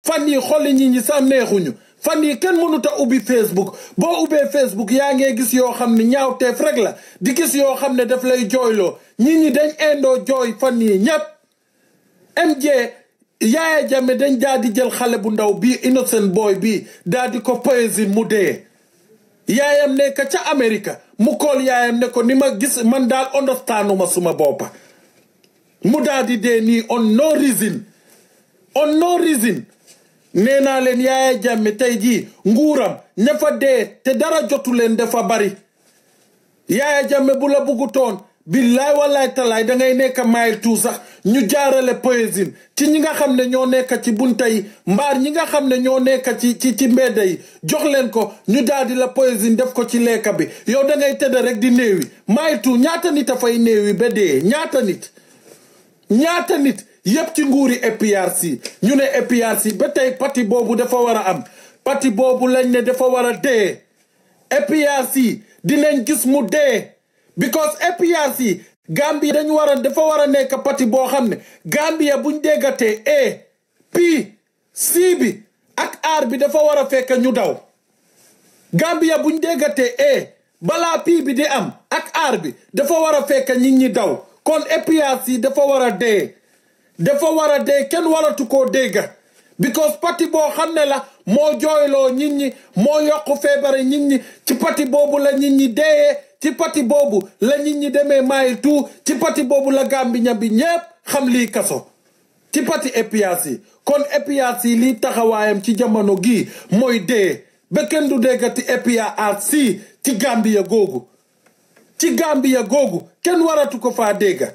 fan yi xolli ñi ñi sax neexuñu fan yi kenn mënut a ubbi Facebook boo ubbee Facebook yaa ngee gis yoo xam ne ñaawteef rek la di gis yoo xam ne daf lay jooyloo ñi ñi dañ indoo jooy fan yi ñépp MJ Yaaya Jammeh dañ daal di jël xale bu ndaw bii innocent boy bii daal di ko poison mu dee yaayam nekk ca Amérique mu kool yaayam ne ko ni ma gis man daal understanduma suma boppa mu daal di dee nii on no reason on no reason nee naa leen Yaaya Jammeh tey jii nguuram ña fa dee te dara jotu leen dafa bari Yaaya Jammeh bu la buggutoon billaay wallaay talaay da ngay nekk mile two sax ñu jaarale poésine ci ñi nga xam ne ñoo nekk ci bunta yi mbaar ñi nga xam ne ñoo nekk ci ci ci mbedda yi jox leen ko ñu daal di la poésine def ko ci lekka bi yow da ngay tëdd rek di néewi mile two ñaata nit a fay néewi ba dee ñaata nit ñaata nit yépp ci nguuri APRC ñu ne APRC ba tey parti boobu dafa war a am parti boobu lañ ne dafa war a dee APRC dinañ gis mu dee because APRC Gambia dañu war a dafa war a nekk parti boo xam ne Gambia buñ déggatee A P C bi ak R bi dafa war a fekk ñu daw Gambia buñ déggatee A balaa P bi di am ak R bi dafa war a fekk nit ñi daw kon APRC dafa war a dee dafa war a dee kenn waratu koo dégga because parti boo xam ne la moo jooyloo nit ñi moo yokk feebare nit ñi ci parti boobu la nit ñi deeyee ci parti boobu la nit ñi demee maayil tout ci parti boobu la Gambia bi ñépp xam lii kaso ci parti APRC kon APRC lii taxawaayam ci jamono gii mooy dee ba kenn du déggati APRC ci Gambia googu ci Gambia googu kenn waratu ko faa dégga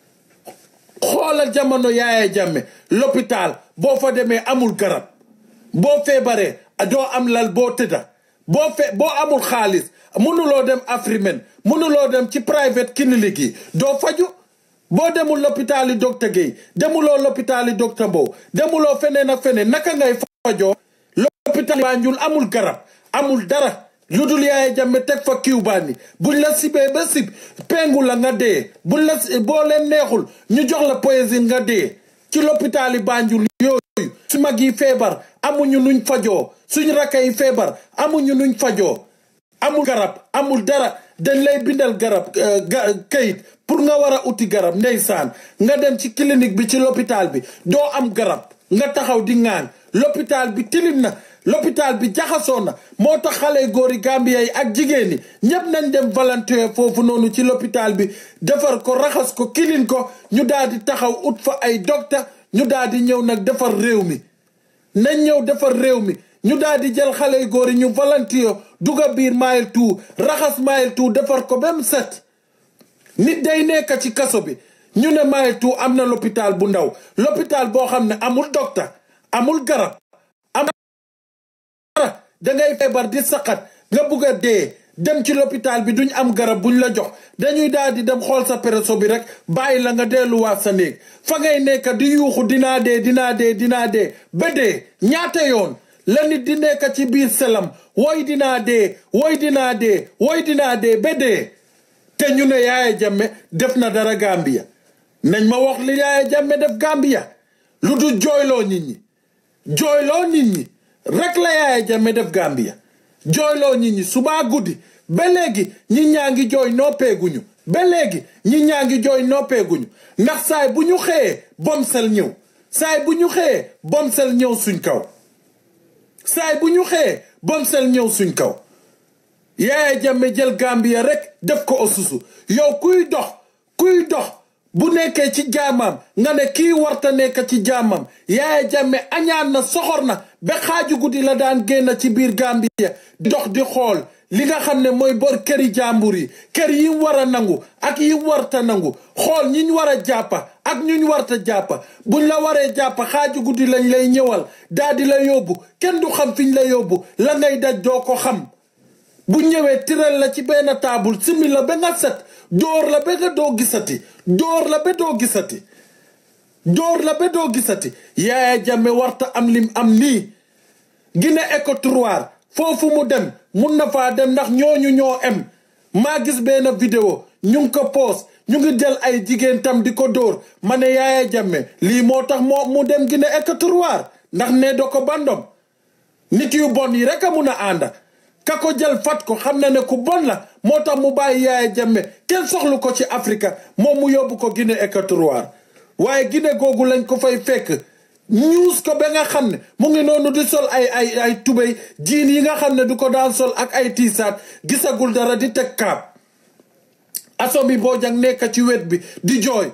xoolal jamono Yaaya Jammeh l'hôpital boo fa demee amul garab boo feebaree doo am lal boo tëdda boo fe boo amul xaalis mënuloo dem Afrimen mënuloo dem ci private clinique yi doo faju boo demul l'hôpital yi docteur Guèye demuloo l'hôpital yi docteur Mbow demuloo feneen ak feneen naka ngay fajoo l'hôpital Banjul amul garab amul dara lu dul Yaaya Jammeh teg fa kiw bànni buñ la sibee ba sib pengu la nga dee buñ la boo leen neexul ñu jox la poésine nga dee ci l'hôpital yi Banjul yooyu su mag yi feebar amuñu nuñ fajoo suñ rakka yi feebar amuñu nuñ fajoo amul garab amul dara dañ lay bindal garab kayit pour nga war a uti garab ndeysaan nga dem ci clinique bi ci l'hôpital bi doo am garab nga taxaw di ŋaan l'hôpital bi tilim na l'hôpital bi jaxasoo na moo tax xale góori Gambia yi ak jigéen ñi ñépp nañ dem volontaire foofu noonu ci l'hôpital bi defar ko raxas ko kilin ko ñu daal di taxaw ut fa ay docteur ñu daal di ñëw nag defar réew mi nañ ñëw defar réew mi ñu daal di jël xale góor yi ñu volontaire duga biir Mile Two raxas Mile Two defar ko ba mu set nit day nekk ci kaso bi ñu ne Mile Two am na l'hôpital bu ndaw l'hôpital boo xam ne amul docteur amul garab da ngay feebar di saqat nga bugg a dee dem ci l'hôpital bi duñ am garab buñ la jox dañuy daal di dem xool sa pereso bi rek bàyyi la nga delluwaat sa néeg fa ngay nekk di yuuxu dinaa dee dinaa dee dinaa dee ba dee ñaata yoon la nit di nekk ci biir selam woy dinaa dee woy dinaa dee woy dinaa dee ba dee te ñu ne Yaaya Jammeh def na dara Gambia nañ ma wax li Yaaya Jammeh def Gambia lu du jooyloo nit ñi jooyloo nit ñi rek la Yaaya Jammeh def Gambia jooyloo nit ñi subaa guddi ba léegi ñi ñaa ngi jooy noppeeguñu ba léegi ñi ñaa ngi jooy noppeeguñu ndax saay bu ñu xëyee bomsel ñëw saay bu ñu xëyee bomsel ñëw suñ kaw saay bu ñu xëyee bomsel ñëw suñ kaw Yaaya Jammeh jël Gambia rek def ko osusu yow kuy dox kuy dox bu nekkee ci jaamam nga ne kii warta nekk ci jaamam Yaaya Jammeh añaan na soxor na ba xaaju guddi la daan génn ci biir Gambia di dox di xool li nga xam ne mooy bor këri jàmbur yi kër yi war a nangu ak yi warta nangu xool ñiñ war a jàppa ak ñuñ warta jàppa buñ la waree jàppa xaaju guddi lañ lay ñëwal daa di la yóbbu kenn du xam fiñ la yóbbu la ngay daj doo ko xam bu ñëwee tiral la ci benn taabul simi la ba nga set door la ba nga doo gisati door la ba doo gisati door la ba doo gisati Yaaya Jammeh warta am lim am nii Guinée Équatoriale foofu mu dem mun na faa dem ndax ñooñu ñoo em maa gis benn vidéo ñu ngi ko poos ñu ngi jël ay jigéen tam di ko dóor ma ne Yaaya Jammeh lii moo tax moo mu dem Guinée Équatoriale ndax ne do ko bandom nit yu bon yi rek a mun a ànda ka ko jël fat ko xam na ne ku bon la moo tax mu bàyyi Yaya Jammeh kenn soxlu ko ci Afrique moom mu yóbbu ko Guinée Équatoriale waaye Guinée googu lañ ko fay fekk ñuus ko ba nga xam ne mu ngi noonu di sol ay ay ay tubéy jiin yi nga xam ne du ko daan sol ak ay tiisaat gisagul dara di teg kaab Assome Bojang nekk ci wet bi di jooy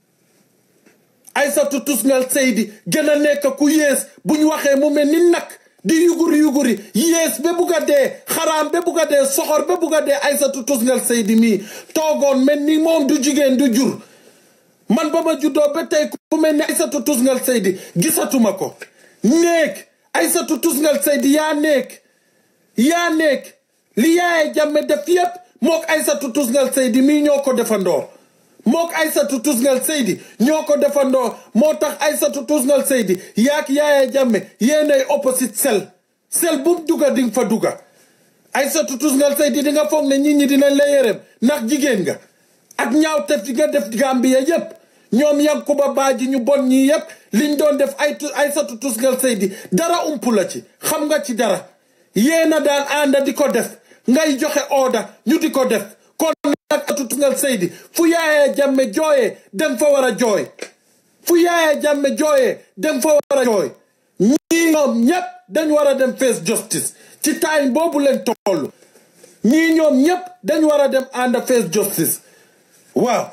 Aïssatou Tousngal Seydi gën a nekk ku yées bu ñu waxee mu mel ni nag di yuguri yuguri yées ba bugg a dee xaraam ba bugg a dee soxor ba bugg a dee Aïssatou Tousngal Seydi mii toogoon mel ni moom du jigéen du jur man ba ma juddoo ba tey ku mel ni Aïssatou Tousngal Seydi gisatuma ko néeg Aïssatou Tousngal Seydi yaa néeg yaa néeg li Yaya Jammeh def yépp mook Aïssatou Tousngal Seydi mii ñoo ko defandoo mook Aïssatou Tousngal Seydi ñoo ko defandoo moo tax Aïssatou Tousngal Seydi yaak Yaya Jammeh yéenay opposite sel sel bu mu dugga di nga fa dugga Aïssatou Tousngal Seydi di nga foog ne nit ñi dinañ la yërëm ndax jigéen nga ak ñaaw tef di nga def Gambia yépp ñoom Yankuba Baaji ñu bon ñii yépp liñ doon def ay Aïssatou Tousngal Seydi dara umpu la ci xam nga ci dara yéena daan ànda di ko def ngay joxe order ñu di ko def kon nag Aïssatou Tousngal Seydi fu Yaya Jammeh jooyee dem fa war a jooy fu Yaya Jammeh jooyee dem fa war a jooy ñii ñoom ñépp dañ war a dem face justice ci time boobu leen toll ñii ñoom ñépp dañ war a dem ànd face justice waaw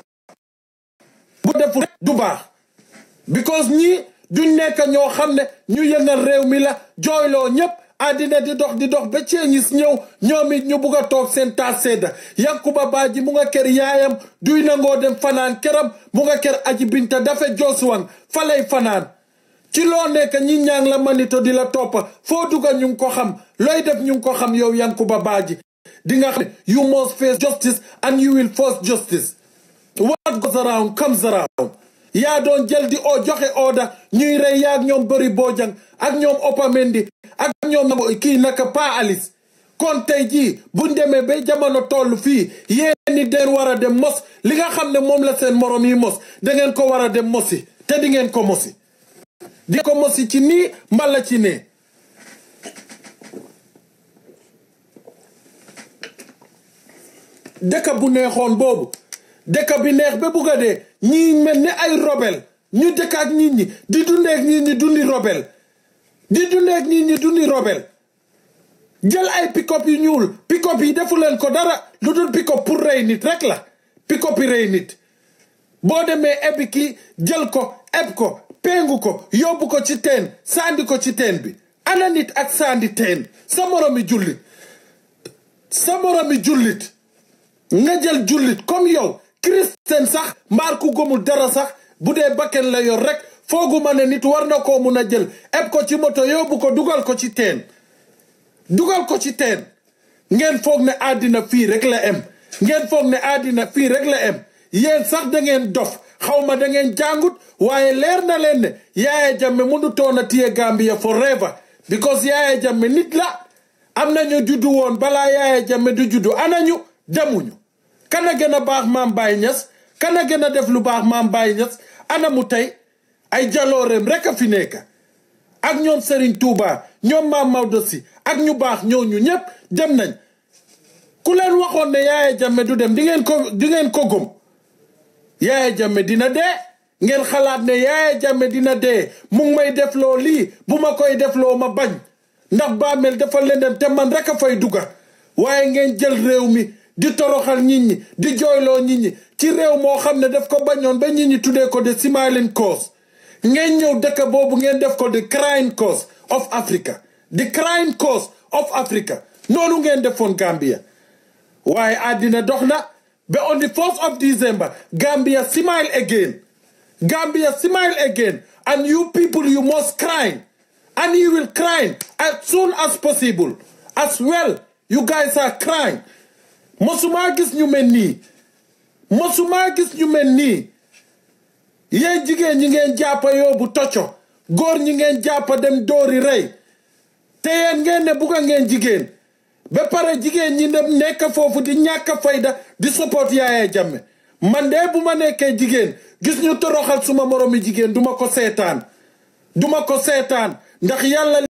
bu defu du baax because ñii duñ nekk ñoo xam ne ñu yëngal réew mi la jooyloo ñépp àddina di dox di dox ba ceeñis ñëw ñoom it ñu bugg a toog seen taas sedda Yankuba Baaji mu nga kër yaayam duy nangoo dem fanaan këram mu nga kër aji binta dafa joosuwan fa lay fanaan ci loo nekk ñi ñaang la manito di la toppa foo dugga ñu ngi ko xam looy def ñu ngi ko xam yow Yankuba Baaji di nga xam ne you must face justice and you will force justice what goes around comes around yaa doon jël di oo joxe order ñuy rey yaag ñoom bëri Bojang ak ñoom Opamendi ak ñoom kii naka Pa Alice kon tey jii buñ demee ba jamono toll fii yéen ni den war a dem mos li nga xam ne moom la seen morom yi mos da ngeen ko war a dem mosi te di ngeen ko mosi di ko mosi ci nii mbala ci nee dëkk bu neexoon boobu dëkk bi neex ba bugg a dee ñii mel ni ay robel ñu dëkk ak nit ñi di dundeek nit ñi dundi robel di dundeek nit ñi dundi robel jël ay pick-up yu ñuul pick-up yi defu leen ko dara lu dul pick-up pour rey nit rek la pick-up yi rey nit boo demee ebbi ki jël ko eb ko pengu ko yóbbu ko ci teen sandi ko ci teen bi ana nit ak sandi teen sa moromi jullit sa moromi jullit nga jël jullit comme yow christian sax mbaar ku gëmul dara sax bu dee bakken la yor rek fooguma ne nit war na koo mun a jël eb ko ci moto yóbbu ko dugal ko ci teen dugal ko ci teen ngeen foog ne àddina fii rek la em ngeen foog ne àddina fii rek la em yéen sax da ngeen dof xawma da ngeen jàngut waaye leer na leen ne Yaya Jammeh mënu toon a téye Gambia forever because Yaya Jammeh nit la am nañu juddu woon balaa Yaya Jammeh du juddu anañu demuñu kana gën a baax maam Baye Niass kana gën a def lu baax maam Baye Niass ana mu tey ay jalooreem rek a fi nekk ak ñoom Serigne Touba ñoom maam Maodo si ak ñu baax ñooñu ñëpp dem nañ ku leen waxoon ne Yaya Jammeh du dem di ngeen ko di ngeen ko gëm Yaya Jammeh dina dee ngeen xalaat ne Yaya Jammeh dina dee mu ngi may defloo lii bu ma koy defloo ma bañ ndax bàmmeel dafa lëndëm te man rek a fay dugga waaye ngeen jël réew mi di toroxal nit ñi di jooyloo nit ñi ci réew moo xam ne daf ko bañoon ba nit ñi tuddee ko de smiling cause ngeen ñëw dëkk boobu ngeen def ko the crying cause of Africa the crying cause of Africa noonu ngeen defoon Gambia waaye àddina dox na ba on the 4th of December Gambia smile again Gambia smile again and you people you must cry and you will cry as soon as possible as well you guys are crying mosumaa gis ñu mel nii mosumaa gis ñu mel nii yéen jigéen ñi ngeen jàppa yóbbu tocco góor ñi ngeen jàppa dem dóori rey te yéen ngeen ne bugga ngeen jigéen ba pare jigéen ñi dem nekk foofu di ñàkk fayda di support Yaya Jammeh man de bu ma nekkee jigéen gis ñu toroxal suma moromi jigéen duma ko seetaan duma ko seetaan ndax yàlla